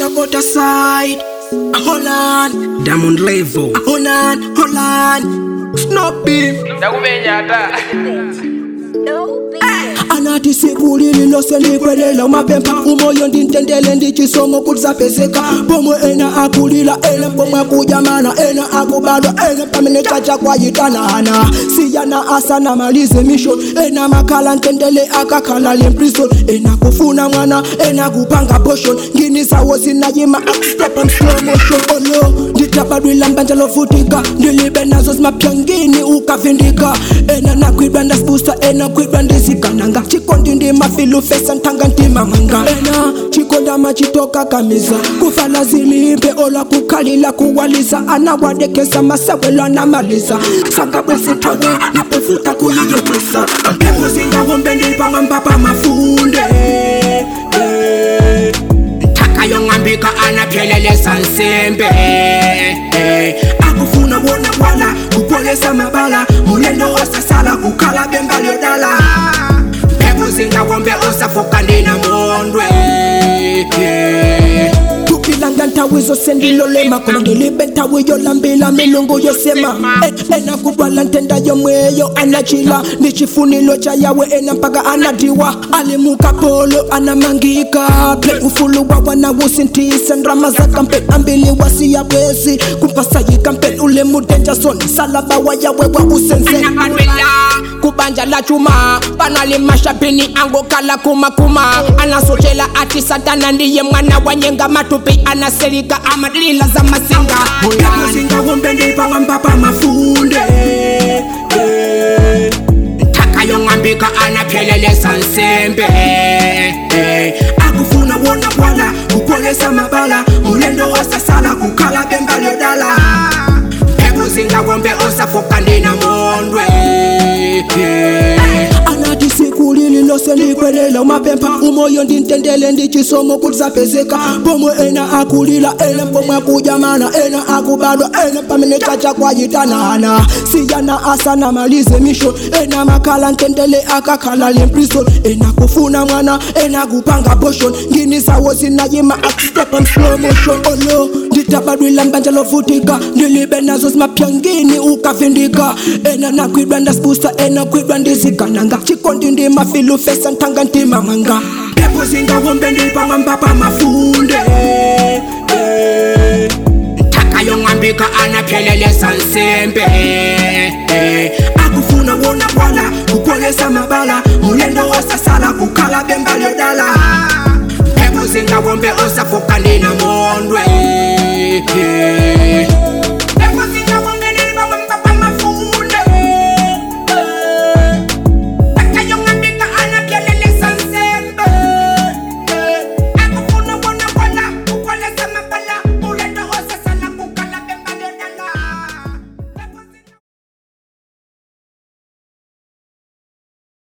Dakota side. Hold on, Diamond level. Hold on, hold on. Snoopy. ndakumenya ata anati siku lililose likwelela mapempa umoyo ndintendele ndichisomo kulisapezeka pomwe ena akulila ena pomwe akujamana ena akubadwa ena pamene chacha kwayitanana siyana asana malize mission ena makhala ntendele akakhala lemprison ena kufuna mwana ena kupanga potion ngini zawo zinayima step on slow motion olo nditabadwila mbanja lovutika ndilibe nazo zimapyangini ukavindika ena nakwidwa ndasibusa ena kwidwa ndizigananga chikondi ndimafilu fesa ntanga ndimamanga ena chikonda machitoka kamiza kufala zilimbe ola kukhalila kuwaliza anawadekesa masewelo anamaliza sakabwesitawe napefuta kuyiyokwisa mpepo zingawombe ndipanga mpapa mafunde eh. takayong'ambika anaphelelesa nsembe akufuna wona bwala kupolesa mabala mulendo wasasala kukhala bembalyodala mpheko zingawombe osafoka ndinamondwe tukilanga nthawi zose ndilolema koma ndilibe nthawi yolambila milungu yosema E- ena kubwala ntenda yomweyo anachila ndi chifunilo cha yawe ena mpaka anadiwa alimuka polo anamangika ple ufulu wa wanawusintisa ndrama za kampen ambili wasiya bwezi kumpasa yikampen ule mudenja soni salaba wa yawe wa usenzeni nakadwela kubanja la chuma panalimashabini angokala kumakuma anasochela ati satana ndiye mwana wanyenga matupi anaselika amadlila za masinga yakuzingawombe ndipanga mpapa mafunde eh. takayong'ambika anaphelelesa nsembe akufuna wona bwala kupolesa mabala mulendo wasasala kukhala bembalyodala mpheko zingawombe osafoka ndinamondwe anati siku lililose likwelela umapempha umoyo ndintendele ndichisomo kulisapezeka pomwe ena akulila ena pomwe akujamana ena akubadwa ena pamene chacha kwayitanana siyana asana malize mission ena makhala ntendele akakhala lemprison ena kufuna mwana ena kupanga potion ngini zawo zinayima step on slow motion olo nditabadwila mbanja lovutika ndilibe nazo zimapyangini ukavindika ena nakwidwa ndasibusa ena kwidwa ndizigananga chikondi ndimafilu fesa ntanga ndimamanga mpepo zingawombe ndipanga mpapa mafunde eh. takayong'ambika anaphelelesa nsembe akufuna wona bwala kupolesa mabala mulendo wasasala kukhala bembalyodala mpheko zingawombe osafoka ndina